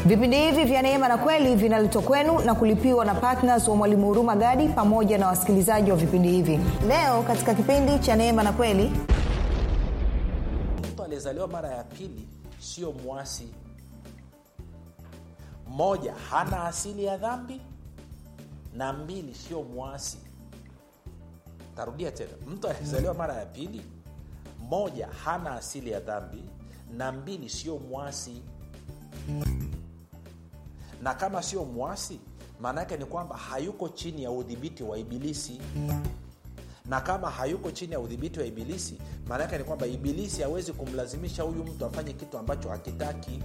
vipindi hivi vya neema na kweli vinaletwa kwenu na kulipiwa na ptns wa mwalimu huruma gadi pamoja na wasikilizaji wa vipindi hivi leo katika kipindi cha neema na kweli mtu aliyezaliwa mara ya pili sio mwasi moja hana asili ya dhambi na mbili sio mwasi tarudia tena mtu aliyezaliwa mara ya pili moja hana asili ya dhambi na mbili sio mwasi na kama sio mwasi maana yake ni kwamba hayuko chini ya udhibiti wa ibilisi na kama hayuko chini ya udhibiti wa ibilisi maana yake ni kwamba ibilisi hawezi kumlazimisha huyu mtu afanye kitu ambacho hakitaki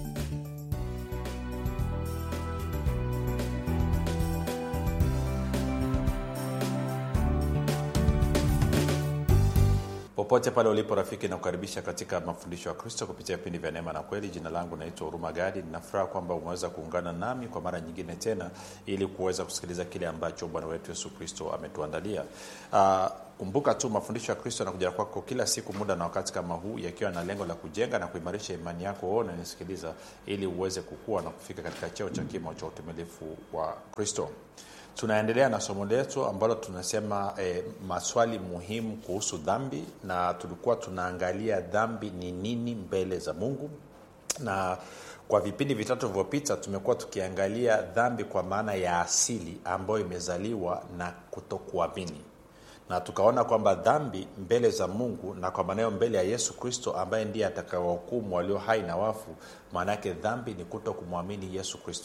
popote pale ulipo rafiki nakukaribisha katika mafundisho ya kristo kupitia vipindi vya neema na kweli jina langu naitwa huruma gadi ninafuraha kwamba umeweza kuungana nami kwa mara nyingine tena ili kuweza kusikiliza kile ambacho bwana wetu yesu kristo ametuandalia uh, kumbuka tu mafundisho ya kristo yanakuja kwako kila siku muda na wakati kama huu yakiwa na lengo la kujenga na kuimarisha imani yako wewe unanisikiliza ili uweze kukua na kufika katika cheo cha kimo cha utimilifu wa kristo tunaendelea na somo letu ambalo tunasema e, maswali muhimu kuhusu dhambi na tulikuwa tunaangalia dhambi ni nini mbele za mungu na kwa vipindi vitatu vilivyopita tumekuwa tukiangalia dhambi kwa maana ya asili ambayo imezaliwa na kutokuamini na tukaona kwamba dhambi mbele za mungu na kwa maanayo mbele ya yesu kristo ambaye ndiye atakawahukumu walio hai na wafu maana yake dhambi ni kuto kumwamini yesu kristo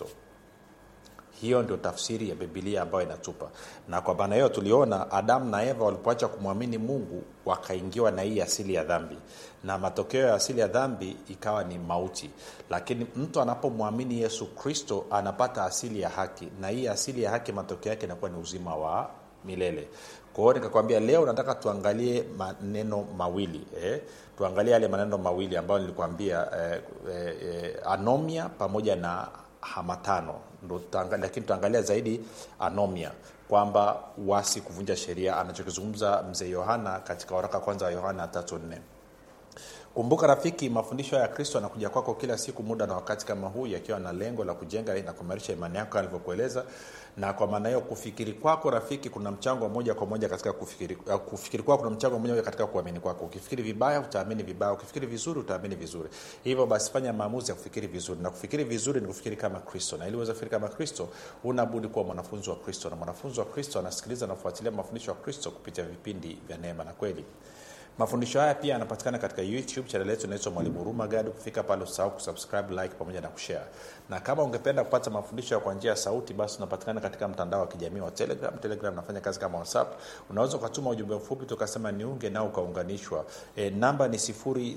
hiyo ndio tafsiri ya bibilia ambayo inatupa na kwa maana hiyo tuliona adamu na eva walipoacha kumwamini mungu wakaingiwa na hii asili ya dhambi na matokeo ya asili ya dhambi ikawa ni mauti lakini mtu anapomwamini yesu kristo anapata asili ya haki na hii asili ya haki matokeo yake inakuwa ni uzima wa milele kwa hiyo nikakwambia leo nataka tuangalie maneno mawili eh? tuangalie yale maneno mawili ambayo nilikwambia eh, eh, eh, anomia pamoja na hamatano ndo lakini tutaangalia zaidi anomia kwamba wasi kuvunja sheria anachokizungumza mzee yohana katika waraka kwanza wa yohana tatu nne kumbuka rafiki mafundisho ya kristo anakuja kwako kila siku muda na wakati kama huu yakiwa na lengo la kujenga na kuimarisha imani yako alivyokueleza na kwa maana hiyo kufikiri kwako rafiki kuna mchango moja kwa moja katika kufikiri, uh, kufikiri kwako kuna mchango moja katika kuamini kwako ukifikiri vibaya utaamini vibaya ukifikiri vizuri utaamini vizuri hivyo basi fanya maamuzi ya kufikiri vizuri na kufikiri vizuri ni kufikiri kama kristo na ili uweze kufikiri kama kristo unabudi kuwa mwanafunzi wa kristo na mwanafunzi wa kristo anasikiliza na kufuatilia mafundisho ya kristo kupitia vipindi vya neema na kweli mafundisho haya pia yanapatikana katika youtube chanel yetu inaitwa mwalimu huruma gadi kufika pale usahau kusubscribe like pamoja na kushare na kama ungependa kupata mafundisho kwa njia ya sauti basi unapatikana katika mtandao wa kijamii wa telegram telegram nafanya kazi kama whatsapp unaweza ukatuma ujumbe mfupi tukasema niunge nao ukaunganishwa e, namba ni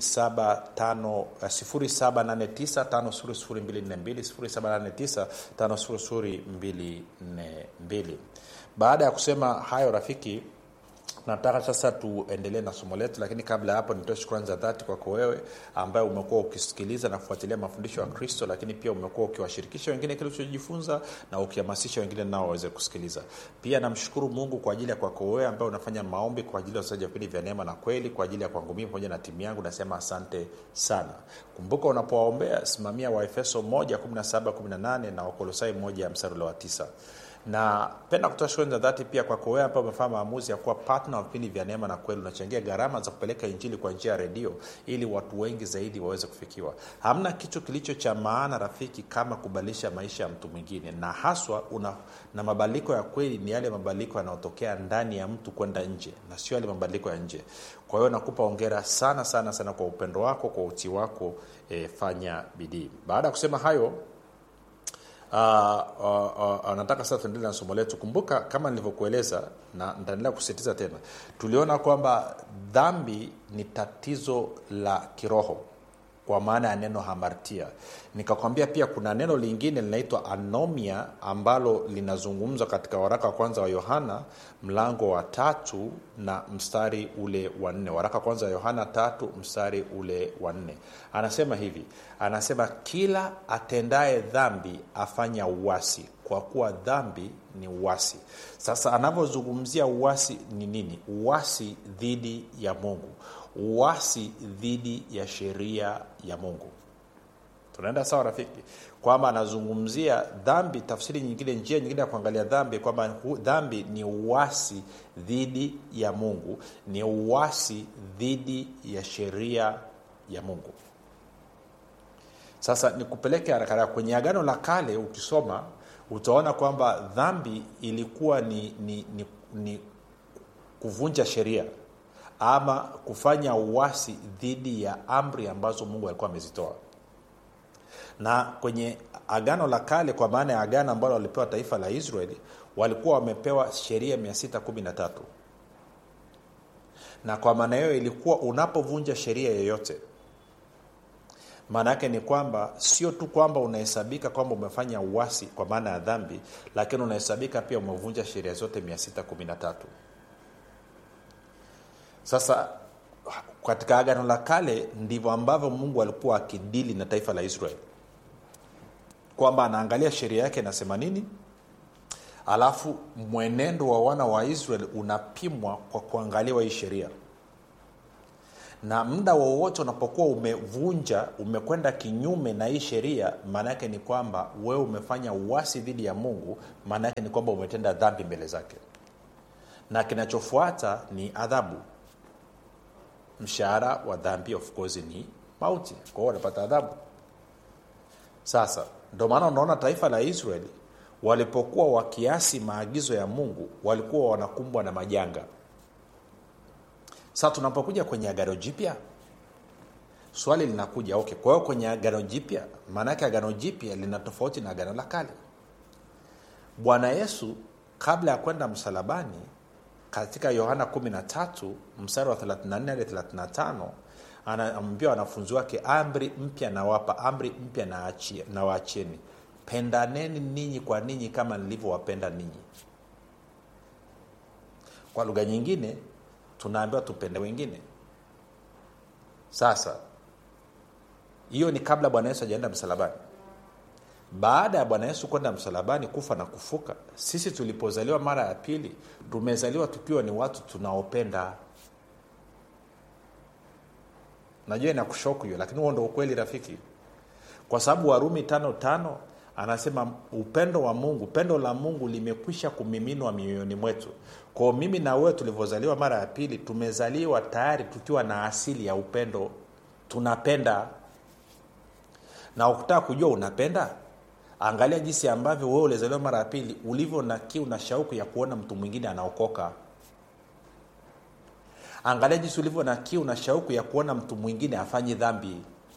789 789 baada ya kusema hayo rafiki nataka sasa tuendelee na somo letu lakini kabla ya hapo nitoe shukrani za dhati kwako wewe ambaye umekuwa ukisikiliza na kufuatilia mafundisho ya kristo lakini pia umekuwa ukiwashirikisha wengine kile ulichojifunza na ukihamasisha wengine nao waweze kusikiliza pia namshukuru mungu kwa ajili ya kwako wewe ambaye unafanya maombi kwa ajili ya wasaji vipindi vya neema na kweli kwa ajili ya kwangu mii pamoja na timu yangu nasema asante sana kumbuka unapowaombea simamia waefeso 1 17 18 na wakolosai 1 mstari ule wa 9 napenda kutoa shukrani za dhati pia kwako wewe ambao umefanya maamuzi ya kuwa patna wa vipindi vya neema na kweli unachangia gharama za kupeleka injili kwa njia ya redio ili watu wengi zaidi waweze kufikiwa hamna kitu kilicho cha maana rafiki kama kubadilisha maisha ya mtu mwingine na haswa una, na mabadiliko ya kweli ni yale mabadiliko yanayotokea ndani ya mtu kwenda nje na sio yale mabadiliko ya nje kwa hiyo nakupa ongera sana sana sana kwa upendo wako kwa utii wako e, fanya bidii baada ya kusema hayo Uh, uh, uh, nataka sasa tuendelee na somo letu kumbuka kama nilivyokueleza na nitaendelea kusisitiza tena tuliona kwamba dhambi ni tatizo la kiroho kwa maana ya neno hamartia nikakwambia pia kuna neno lingine linaitwa anomia ambalo linazungumzwa katika waraka wa kwanza wa yohana mlango wa tatu na mstari ule wa nne waraka wa kwanza wa yohana tatu mstari ule wa nne anasema hivi anasema kila atendaye dhambi afanya uwasi kwa kuwa dhambi ni uwasi sasa anavyozungumzia uwasi ni nini uwasi dhidi ya mungu uwasi dhidi ya sheria ya mungu tunaenda sawa rafiki kwamba anazungumzia dhambi tafsiri nyingine njia nyingine ya kuangalia dhambi kwamba hu- dhambi ni uasi dhidi ya mungu ni uasi dhidi ya sheria ya mungu sasa nikupeleke haraka haraka kwenye agano la kale ukisoma utaona kwamba dhambi ilikuwa ni, ni, ni, ni kuvunja sheria ama kufanya uasi dhidi ya amri ambazo mungu alikuwa amezitoa na kwenye agano la kale kwa maana ya agano ambalo walipewa taifa la israeli walikuwa wamepewa sheria 613 na kwa maana hiyo ilikuwa unapovunja sheria yoyote maana yake ni kwamba sio tu kwamba unahesabika kwamba umefanya uasi kwa maana ya dhambi lakini unahesabika pia umevunja sheria zote 613 sasa katika agano la kale ndivyo ambavyo mungu alikuwa akidili na taifa la israeli kwamba anaangalia sheria yake inasema nini alafu mwenendo wa wana wa israeli unapimwa kwa kuangaliwa hii sheria na muda wowote unapokuwa umevunja umekwenda kinyume na hii sheria maana yake ni kwamba wewe umefanya uasi dhidi ya mungu maana yake ni kwamba umetenda dhambi mbele zake na kinachofuata ni adhabu mshahara wa dhambi of course ni mauti kwa hiyo wanapata adhabu sasa ndio maana unaona taifa la israeli walipokuwa wakiasi maagizo ya mungu walikuwa wanakumbwa na majanga sasa tunapokuja kwenye agano jipya swali linakuja okay kwa hiyo kwenye agano jipya maanaake agano jipya lina tofauti na agano la kale bwana yesu kabla ya kwenda msalabani katika yohana 13 mstari wa 34 hadi 35 anaambia wanafunzi wake amri mpya nawapa amri mpya nawaachieni pendaneni ninyi kwa ninyi kama nilivyowapenda ninyi kwa lugha nyingine tunaambiwa tupende wengine sasa hiyo ni kabla bwana yesu ajaenda msalabani baada ya bwana yesu kwenda msalabani kufa na kufuka sisi tulipozaliwa mara ya pili tumezaliwa tukiwa ni watu tunaopenda najua inakushoku hiyo lakini huo ndo ukweli rafiki kwa sababu warumi tano tano anasema upendo wa mungu pendo la mungu limekwisha kumiminwa mioyoni mwetu kwao mimi na wewe tulivyozaliwa mara ya pili tumezaliwa tayari tukiwa na asili ya upendo tunapenda na ukitaka kujua unapenda angalia jinsi ambavyo wewe ulizaliwa mara ya pili ulivyo na kiu na shauku ya kuona mtu mwingine anaokoka angalia jinsi ulivyo na kiu na shauku ya kuona mtu mwingine afanyi dhambi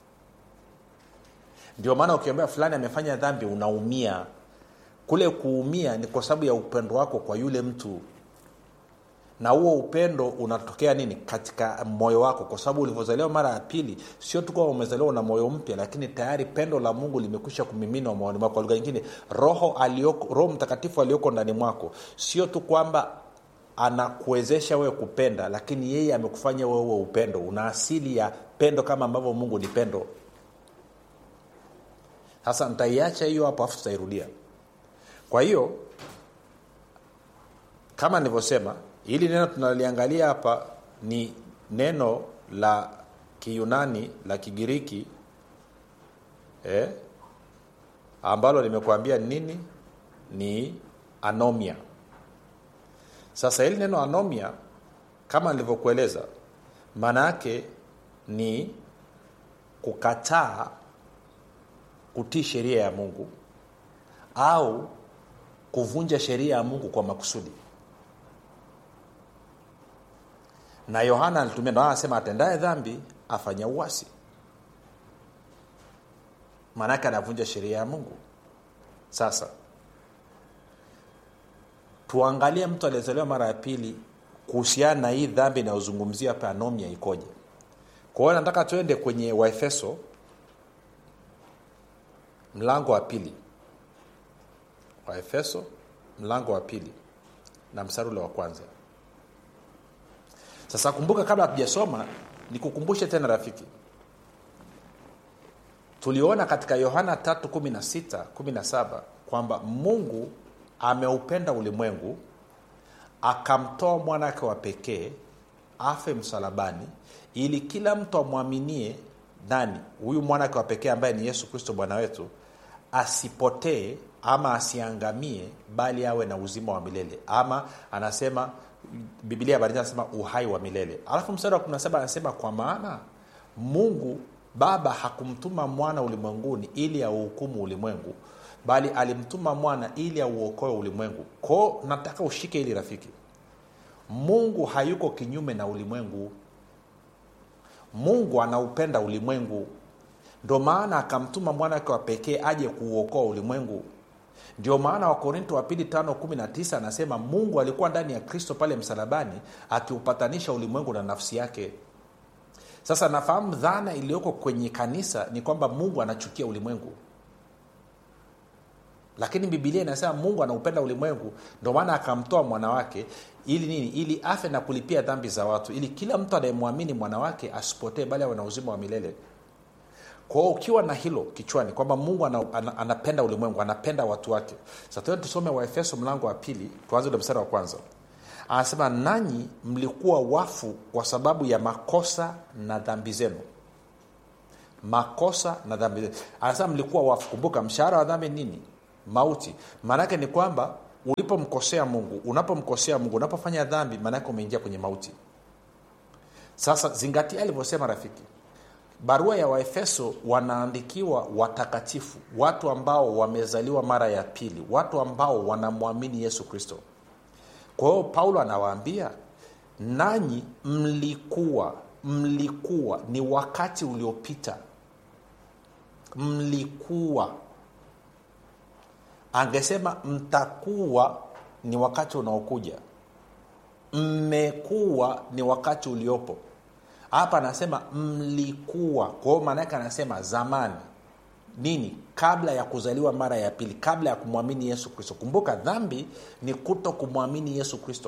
ndio maana ukiambia fulani amefanya dhambi unaumia kule kuumia ni kwa sababu ya upendo wako kwa yule mtu na huo upendo unatokea nini katika moyo wako kwa sababu ulivyozaliwa mara ya pili sio tu kwamba umezaliwa na moyo mpya lakini tayari pendo la mungu limekwisha kumiminwa moyoni mwako kwa lugha nyingine roho alioko, roho mtakatifu alioko ndani mwako sio tu kwamba anakuwezesha wewe kupenda lakini yeye amekufanya wewe upendo una asili ya pendo kama ambavyo mungu ni pendo sasa nitaiacha hiyo hapo afu tutairudia kwa hiyo kama nilivyosema hili neno tunaliangalia hapa ni neno la kiyunani la kigiriki eh, ambalo nimekuambia nini ni anomia sasa hili neno anomia kama nilivyokueleza maana yake ni kukataa kutii sheria ya mungu au kuvunja sheria ya mungu kwa makusudi na yohana alitumia ndo anasema atendaye dhambi afanya uwasi maanake anavunja sheria ya mungu sasa tuangalie mtu aliyezaliwa mara ya pili kuhusiana na hii dhambi inayozungumzia hapa anomia ikoje kwa hiyo nataka tuende kwenye waefeso mlango wa pili waefeso mlango wa pili na mstari ule wa kwanza sasa kumbuka kabla hatujasoma nikukumbushe tena rafiki tuliona katika yohana 3 17 kwamba mungu ameupenda ulimwengu akamtoa mwanake wa pekee afe msalabani ili kila mtu amwaminie nani huyu mwana wake wa pekee ambaye ni yesu kristo bwana wetu asipotee ama asiangamie bali awe na uzima wa milele ama anasema bibilia habari anasema uhai wa milele alafu mstari wa 17 anasema kwa maana mungu baba hakumtuma mwana ulimwenguni ili auhukumu ulimwengu bali alimtuma mwana ili auokoe ulimwengu kwao nataka ushike ili rafiki mungu hayuko kinyume na ulimwengu mungu anaupenda ulimwengu ndio maana akamtuma mwana wake wa pekee aje kuuokoa ulimwengu ndio maana wakorinto wa pili tano kumi na tisa anasema mungu alikuwa ndani ya kristo pale msalabani akiupatanisha ulimwengu na nafsi yake sasa nafahamu dhana iliyoko kwenye kanisa ni kwamba mungu anachukia ulimwengu lakini bibilia inasema mungu anaupenda ulimwengu ndio maana akamtoa mwana wake ili nini ili afe na kulipia dhambi za watu ili kila mtu anayemwamini mwana wake asipotee bali awe na uzima wa milele kwao ukiwa na hilo kichwani kwamba mungu ana, ana, anapenda ulimwengu anapenda watu wake sasa tusome waefeso mlango wa pili tuanze ule mstari wa kwanza anasema nanyi mlikuwa wafu kwa sababu ya makosa na dhambi zenu makosa na dhambi zenu anasema mlikuwa wafu kumbuka mshahara wa dhambi nini mauti maanaake ni kwamba ulipomkosea mungu unapomkosea mungu unapofanya dhambi maanaake umeingia kwenye mauti sasa zingatia alivyosema rafiki barua ya waefeso wanaandikiwa watakatifu watu ambao wamezaliwa mara ya pili watu ambao wanamwamini yesu kristo kwa hiyo paulo anawaambia nanyi mlikuwa mlikuwa ni wakati uliopita mlikuwa angesema mtakuwa ni wakati unaokuja mmekuwa ni wakati uliopo hapa anasema mlikuwa kwa hiyo maanaake anasema zamani nini kabla ya kuzaliwa mara ya pili kabla ya kumwamini yesu kristo kumbuka dhambi ni kuto kumwamini yesu kristo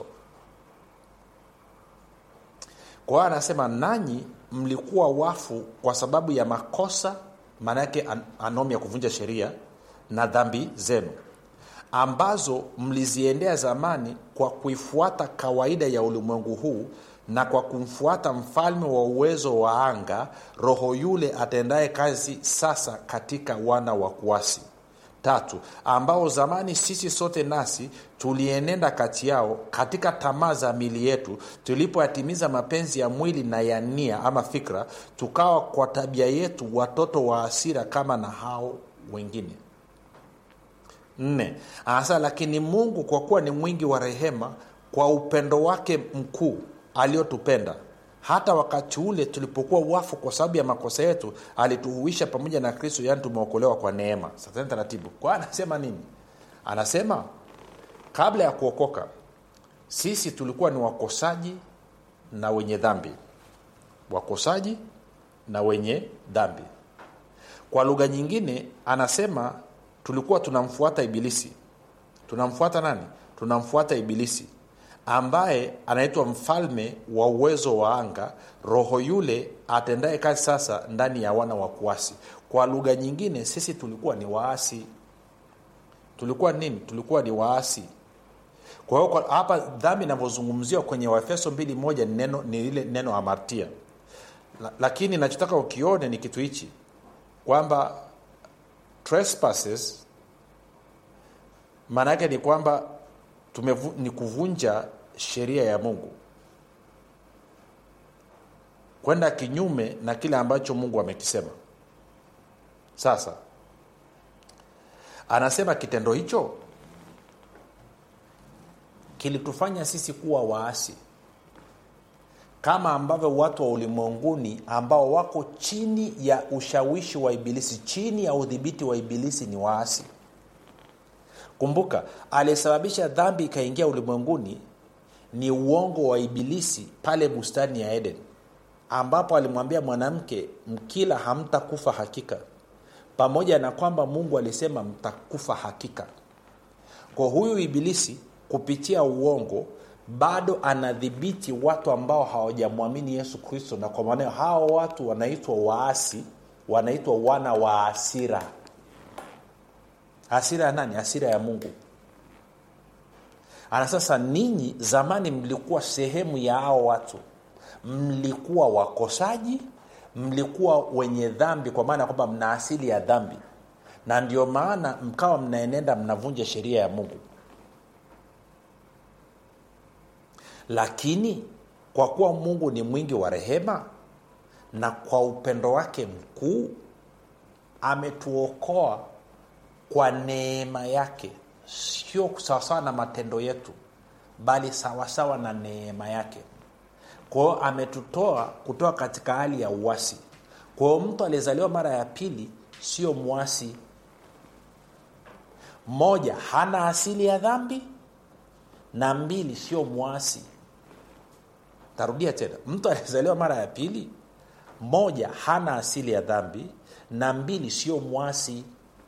kwa hiyo anasema nanyi mlikuwa wafu kwa sababu ya makosa maanaake an, anomi ya kuvunja sheria na dhambi zenu ambazo mliziendea zamani kwa kuifuata kawaida ya ulimwengu huu na kwa kumfuata mfalme wa uwezo wa anga roho yule atendaye kazi sasa katika wana wa kuasi tatu ambao zamani sisi sote nasi tulienenda kati yao katika tamaa za mili yetu tulipoyatimiza mapenzi ya mwili na ya nia ama fikra tukawa kwa tabia yetu watoto wa asira kama na hao wengine nne anasema lakini mungu kwa kuwa ni mwingi wa rehema kwa upendo wake mkuu aliyotupenda hata wakati ule tulipokuwa wafu kwa sababu ya makosa yetu alituhuisha pamoja na kristo yaani tumeokolewa kwa neema sasa taratibu kwa anasema nini anasema kabla ya kuokoka sisi tulikuwa ni wakosaji na wenye dhambi wakosaji na wenye dhambi kwa lugha nyingine anasema tulikuwa tunamfuata ibilisi tunamfuata nani tunamfuata ibilisi ambaye anaitwa mfalme wa uwezo wa anga roho yule atendaye kazi sasa ndani ya wana wa kuasi kwa lugha nyingine sisi tulikuwa ni waasi tulikuwa nini tulikuwa ni waasi kwa hiyo hapa dhambi inavyozungumziwa kwenye waefeso mbili moja ni neno ni ile neno amartia La, lakini nachotaka ukione ni kitu hichi kwamba trespasses maana yake ni kwamba tumevu, ni kuvunja sheria ya mungu kwenda kinyume na kile ambacho mungu amekisema sasa anasema kitendo hicho kilitufanya sisi kuwa waasi kama ambavyo watu wa ulimwenguni ambao wako chini ya ushawishi wa ibilisi chini ya udhibiti wa ibilisi ni waasi kumbuka aliyesababisha dhambi ikaingia ulimwenguni ni uongo wa ibilisi pale bustani ya eden ambapo alimwambia mwanamke mkila hamtakufa hakika pamoja na kwamba mungu alisema mtakufa hakika kwa huyu ibilisi kupitia uongo bado anadhibiti watu ambao hawajamwamini yesu kristo na kwa maanao hao watu wanaitwa waasi wanaitwa wana wa asira hasira ya nani hasira ya mungu ana sasa ninyi zamani mlikuwa sehemu ya hao watu mlikuwa wakosaji mlikuwa wenye dhambi kwa maana ya kwamba mna asili ya dhambi na ndio maana mkawa mnaenenda mnavunja sheria ya mungu lakini kwa kuwa mungu ni mwingi wa rehema na kwa upendo wake mkuu ametuokoa kwa neema yake sio sawasawa na matendo yetu bali sawasawa na neema yake kwao ametutoa kutoka katika hali ya uwasi kwao mtu aliyezaliwa mara ya pili sio mwasi moja hana asili ya dhambi na mbili sio mwasi tarudia tena mtu aliyezaliwa mara ya pili moja hana asili ya dhambi na mbili sio mwasi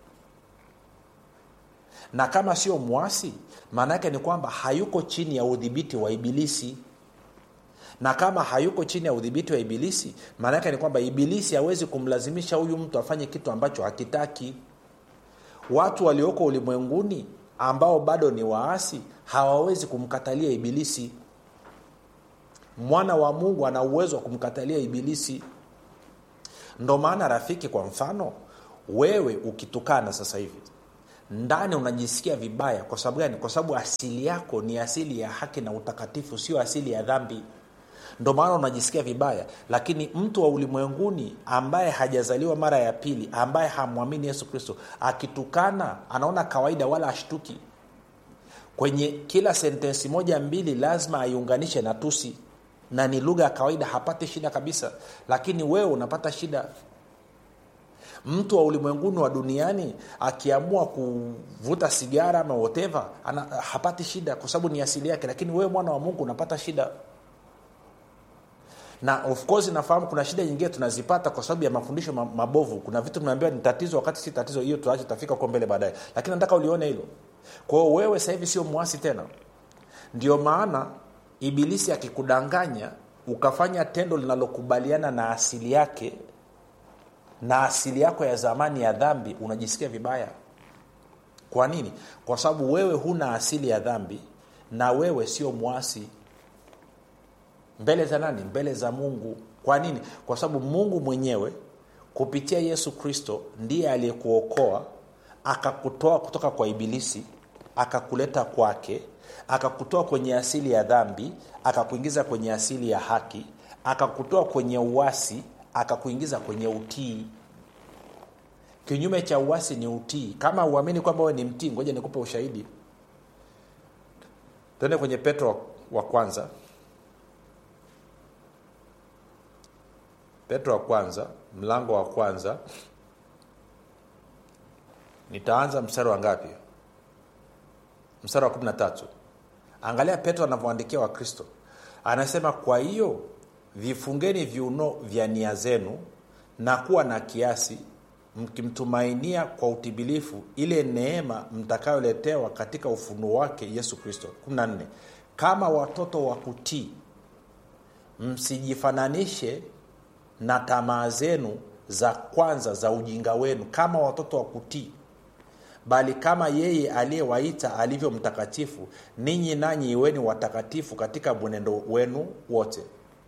na kama sio mwasi maana yake ni kwamba hayuko chini ya udhibiti wa ibilisi na kama hayuko chini ya udhibiti wa ibilisi maana yake ni kwamba ibilisi hawezi kumlazimisha huyu mtu afanye kitu ambacho hakitaki watu walioko ulimwenguni ambao bado ni waasi hawawezi kumkatalia ibilisi mwana wa mungu ana uwezo wa kumkatalia ibilisi ndo maana rafiki kwa mfano wewe ukitukana sasa hivi ndani unajisikia vibaya kwa sababu gani kwa sababu asili yako ni asili ya haki na utakatifu sio asili ya dhambi ndo maana unajisikia vibaya lakini mtu wa ulimwenguni ambaye hajazaliwa mara ya pili ambaye hamwamini yesu kristo akitukana anaona kawaida wala ashtuki kwenye kila sentensi moja mbili lazima aiunganishe na tusi na ni lugha ya kawaida hapati shida kabisa lakini wewe unapata shida mtu wa ulimwenguni wa duniani akiamua kuvuta sigara ama whatever ana, hapati shida kwa sababu ni asili yake lakini wewe mwana wa mungu unapata shida na of course nafahamu kuna shida nyingine tunazipata kwa sababu ya mafundisho mabovu kuna vitu tunaambiwa ni tatizo wakati si tatizo hiyo tuache tutafika huko mbele baadaye lakini nataka ulione hilo kwa hiyo wewe sasa hivi sio mwasi tena ndio maana ibilisi akikudanganya ukafanya tendo linalokubaliana na asili yake na asili yako ya zamani ya dhambi unajisikia vibaya kwa nini kwa sababu wewe huna asili ya dhambi na wewe sio mwasi mbele za nani mbele za mungu kwa nini kwa sababu mungu mwenyewe kupitia yesu kristo ndiye aliyekuokoa akakutoa kutoka kwa ibilisi akakuleta kwake akakutoa kwenye asili ya dhambi akakuingiza kwenye asili ya haki akakutoa kwenye uwasi akakuingiza kwenye utii kinyume cha uwasi ni utii kama uamini kwamba wewe ni mtii ngoja nikupe ushahidi tuende kwenye petro wa kwanza petro wa kwanza mlango wa kwanza nitaanza mstari wa ngapi mstari wa 13 angalia petro anavyoandikia wakristo anasema kwa hiyo vifungeni viuno vya nia zenu na kuwa na kiasi mkimtumainia kwa utimilifu ile neema mtakayoletewa katika ufunuo wake yesu kristo 14 kama watoto wa kutii msijifananishe na tamaa zenu za kwanza za ujinga wenu kama watoto wa kutii bali kama yeye aliyewaita alivyo mtakatifu ninyi nanyi iweni watakatifu katika mwenendo wenu wote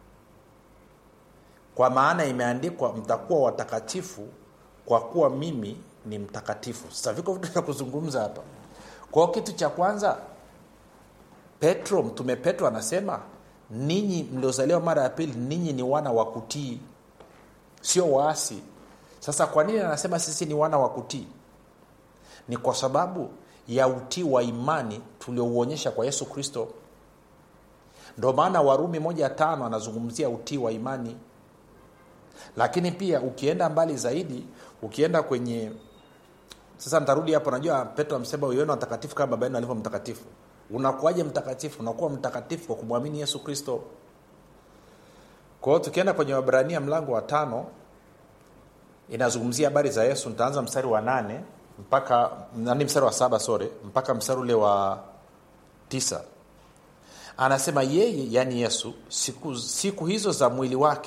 kwa maana imeandikwa mtakuwa watakatifu kwa kuwa mimi ni mtakatifu sasa viko vitu vya kuzungumza hapa kwao kitu cha kwanza petro mtume petro anasema ninyi mliozaliwa mara ya pili ninyi ni wana wa kutii sio waasi sasa kwa nini anasema sisi ni wana wa kutii ni kwa sababu ya utii wa imani tuliouonyesha kwa yesu kristo ndo maana warumi moja tano anazungumzia utii wa imani lakini pia ukienda mbali zaidi ukienda kwenye sasa ntarudi hapo najua petro amsema uione watakatifu kama baba yenu alivyo mtakatifu unakuwaje mtakatifu unakuwa mtakatifu kwa kumwamini yesu kristo kwa hiyo tukienda kwenye wabrania mlango wa tano inazungumzia habari za yesu nitaanza mstari wa nane mpaka nani mstari wa saba sore mpaka mstari ule wa tisa anasema yeye yaani yesu siku, siku hizo za mwili wake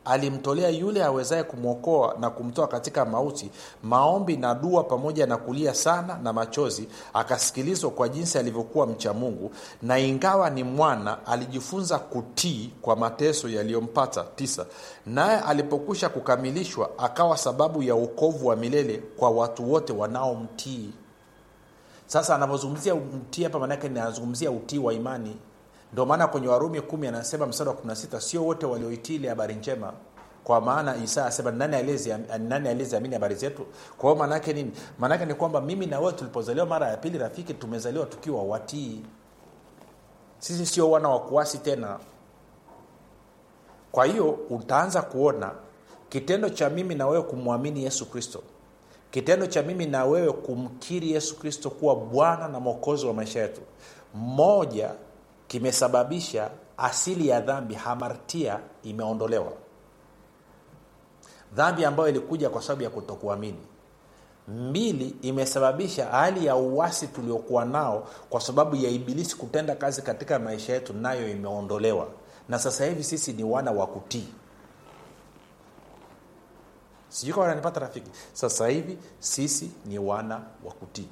alimtolea yule awezaye kumwokoa na kumtoa katika mauti maombi na dua pamoja na kulia sana na machozi akasikilizwa kwa jinsi alivyokuwa mcha mungu na ingawa ni mwana alijifunza kutii kwa mateso yaliyompata tisa naye alipokwisha kukamilishwa akawa sababu ya uokovu wa milele kwa watu wote wanaomtii sasa anavyozungumzia mtii hapa maanake anazungumzia utii wa imani ndio maana kwenye warumi kumi anasema mstari wa 16 sio wote walioitii ile habari njema kwa maana isaya asema nani aliyeziam- nani aliyeziamini habari zetu kwa hiyo maanaake nini maanaake ni kwamba mimi na wewe tulipozaliwa mara ya pili rafiki tumezaliwa tukiwa watii sisi sio wana wa kuasi tena kwa hiyo utaanza kuona kitendo cha mimi na wewe kumwamini yesu kristo kitendo cha mimi na wewe kumkiri yesu kristo kuwa bwana na mwokozi wa maisha yetu moja kimesababisha asili ya dhambi hamartia imeondolewa dhambi ambayo ilikuja kwa sababu ya kutokuamini mbili imesababisha hali ya uwasi tuliokuwa nao kwa sababu ya ibilisi kutenda kazi katika maisha yetu nayo imeondolewa na sasa hivi sisi ni wana wa kutii sijui kama nanipata rafiki sasa hivi sisi ni wana wa kutii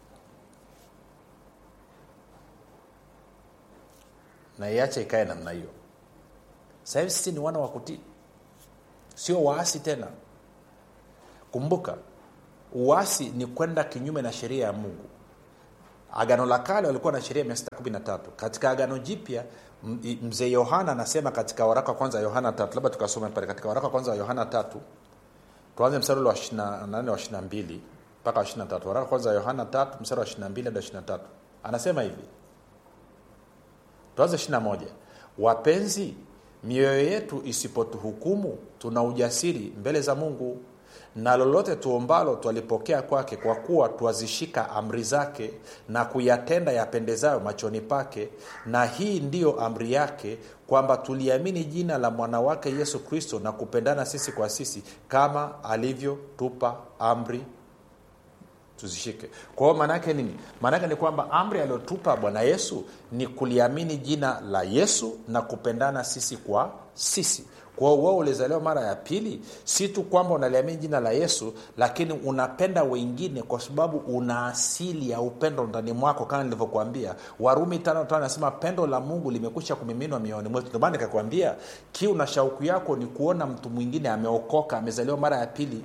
na iache ikae namna hiyo sasa hivi sisi ni wana wa kutii sio waasi tena kumbuka uasi ni kwenda kinyume na sheria ya mungu agano la kale walikuwa na sheria mia sita kumi na tatu katika agano jipya m- i- mzee yohana anasema katika waraka wa kwanza wa yohana tatu labda tukasoma pale katika waraka wa kwanza wa yohana tatu tuanze mstari ule wa 28 wa 22 mpaka wa 23 waraka wa kwanza wa yohana tatu mstari wa 22 hadi wa 23 anasema hivi tuanze 21 wapenzi mioyo yetu isipotuhukumu tuna ujasiri mbele za mungu na lolote tuombalo twalipokea kwake kwa kuwa twazishika amri zake na kuyatenda yapendezayo machoni pake na hii ndiyo amri yake kwamba tuliamini jina la mwana wake yesu kristo na kupendana sisi kwa sisi kama alivyotupa amri tuzishike kwa hiyo maanaake nini maanaake ni kwamba amri aliyotupa bwana yesu ni kuliamini jina la yesu na kupendana sisi kwa sisi kwa hiyo wewe ulizaliwa mara ya pili si tu kwamba unaliamini jina la yesu lakini unapenda wengine kwa sababu una asili ya upendo ndani mwako kama nilivyokuambia warumi tano tano anasema pendo la mungu limekwisha kumiminwa mioyoni mwetu ndio maana nikakwambia kiu na shauku yako ni kuona mtu mwingine ameokoka amezaliwa mara ya pili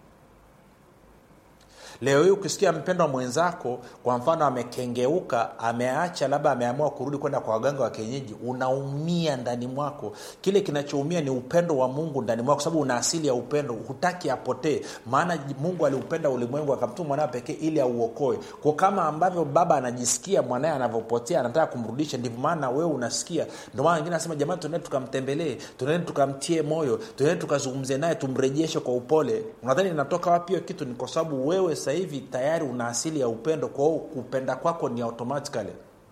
leo hii ukisikia mpendwa mwenzako kwa mfano amekengeuka ameacha labda ameamua kurudi kwenda kwa waganga wa kienyeji unaumia ndani mwako kile kinachoumia ni upendo wa mungu ndani mwako sababu una asili ya upendo hutaki apotee maana mungu aliupenda ulimwengu akamtuma mwanawe pekee ili auokoe kwa kama ambavyo baba anajisikia mwanaye anavyopotea anataka kumrudisha ndivyo maana wewe unasikia ndio maana wengine anasema jamani tunaende tukamtembelee tunaende tukamtie moyo tunaende tukazungumze naye tumrejeshe kwa upole unadhani inatoka wapi hiyo kitu ni kwa sababu wewe sasa hivi tayari una asili ya upendo kwa hiyo kupenda kwako ni automatically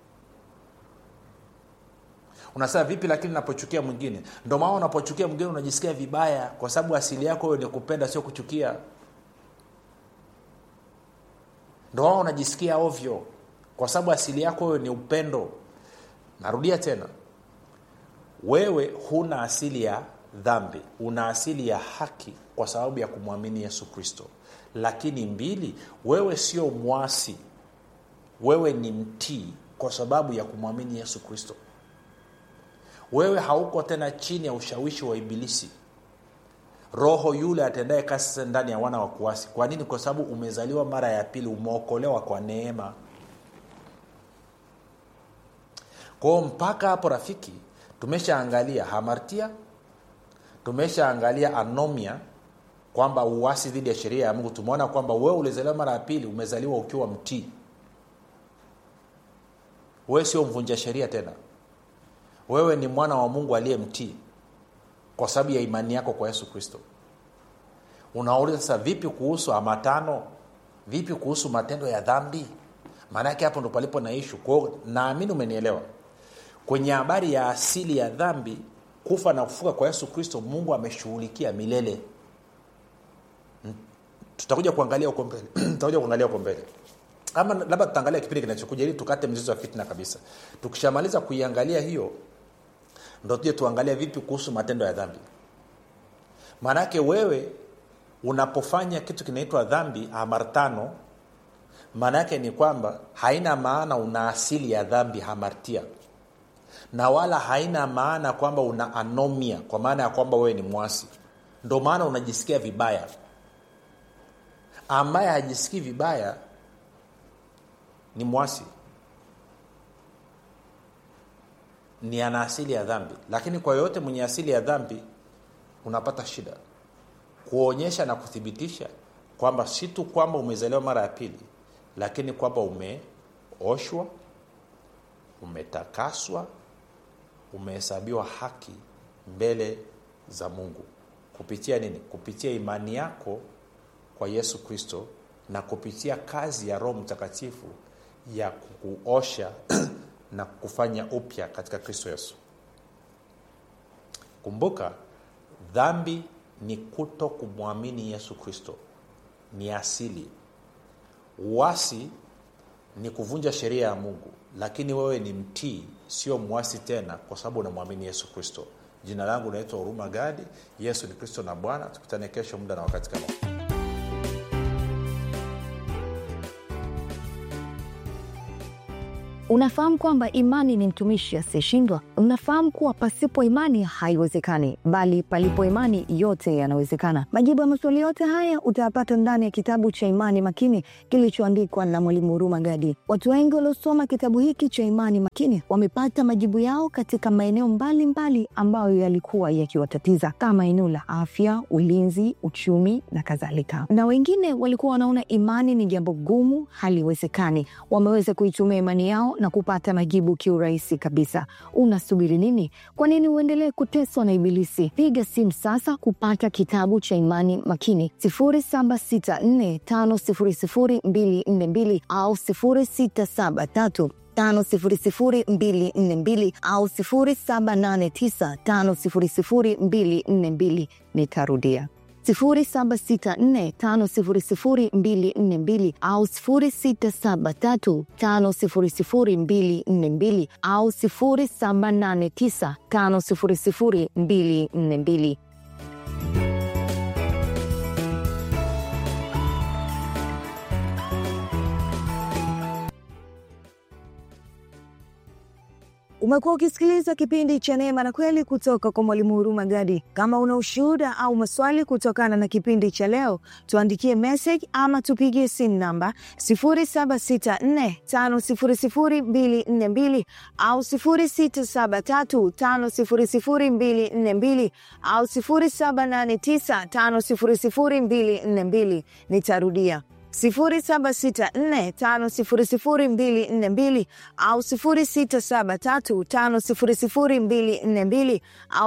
unasema vipi lakini napochukia mwingine ndo maana unapochukia mwingine unajisikia vibaya kwa sababu asili yako wewe ni kupenda sio kuchukia ndo maana unajisikia ovyo kwa sababu asili yako wewe ni upendo narudia tena wewe huna asili ya dhambi una asili ya haki kwa sababu ya kumwamini yesu kristo lakini mbili wewe sio mwasi wewe ni mtii kwa sababu ya kumwamini yesu kristo wewe hauko tena chini ya ushawishi wa ibilisi roho yule atendaye kazi sasa ndani ya wana wa kuasi kwa nini kwa sababu umezaliwa mara ya pili umeokolewa kwa neema kwao mpaka hapo rafiki tumeshaangalia hamartia tumeshaangalia anomia kwamba uasi dhidi ya sheria ya mungu tumeona kwamba wewe ulizaliwa mara ya pili umezaliwa ukiwa mtii wewe sio mvunja sheria tena wewe ni mwana wa mungu aliye mtii kwa sababu ya imani yako kwa yesu kristo unauliza sasa vipi kuhusu amatano vipi kuhusu matendo ya dhambi maanaake hapo ndo palipo na ishu kwao naamini umenielewa kwenye habari ya asili ya dhambi kufa na kufuka kwa yesu kristo mungu ameshughulikia milele tutakuja kuangalia huko mbele tutakuja kuangalia huko mbele ama labda tutaangalia kipindi kinachokuja ili tukate mzizi wa fitna kabisa tukishamaliza kuiangalia hiyo ndo tuje tuangalia vipi kuhusu matendo ya dhambi maanake wewe unapofanya kitu kinaitwa dhambi hamartano maana yake ni kwamba haina maana una asili ya dhambi hamartia na wala haina maana kwamba una anomia kwa maana ya kwamba wewe ni mwasi ndo maana unajisikia vibaya ambaye hajisikii vibaya ni mwasi ni ana asili ya dhambi lakini kwa yoyote mwenye asili ya dhambi unapata shida kuonyesha na kuthibitisha kwamba si tu kwamba umezaliwa mara ya pili lakini kwamba umeoshwa umetakaswa umehesabiwa haki mbele za mungu kupitia nini kupitia imani yako kwa yesu kristo na kupitia kazi ya roho mtakatifu ya kukuosha na kufanya upya katika kristo yesu kumbuka dhambi ni kuto kumwamini yesu kristo ni asili uasi ni kuvunja sheria ya mungu lakini wewe ni mtii sio mwasi tena kwa sababu unamwamini yesu kristo jina langu naitwa huruma gadi yesu ni kristo na bwana tukutane kesho muda na wakati kama unafahamu kwamba imani ni mtumishi asiyeshindwa unafahamu kuwa pasipo imani haiwezekani bali palipo imani yote yanawezekana majibu ya maswali yote haya utayapata ndani ya kitabu cha imani makini kilichoandikwa na mwalimu huruma gadi watu wengi waliosoma kitabu hiki cha imani makini wamepata majibu yao katika maeneo mbalimbali ambayo yalikuwa yakiwatatiza kama eneo la afya ulinzi uchumi na kadhalika na wengine walikuwa wanaona imani ni jambo gumu haliwezekani wameweza kuitumia imani yao na kupata majibu kiurahisi kabisa unasubiri nini kwa nini uendelee kuteswa na ibilisi piga simu sasa kupata kitabu cha imani makini 764500242 au 673 5242 au 789500242 nitarudia 0764500242 au 0673500242 au 0789500242 umekuwa ukisikiliza kipindi cha neema na kweli kutoka kwa mwalimu huruma gadi kama una ushuhuda au maswali kutokana na kipindi cha leo tuandikie message ama tupigie simu namba 7645242 au 6735242 au 7895242 nitarudia 0764500242 au 0673500242 au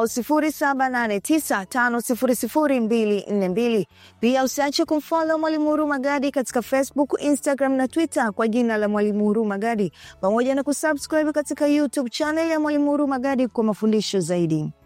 0789500242. Pia usiache kumfollow Mwalimu Huruma Gadi katika Facebook, Instagram na Twitter kwa jina la Mwalimu Huruma Gadi, pamoja na kusubscribe katika YouTube channel ya Mwalimu Huruma Gadi kwa mafundisho zaidi.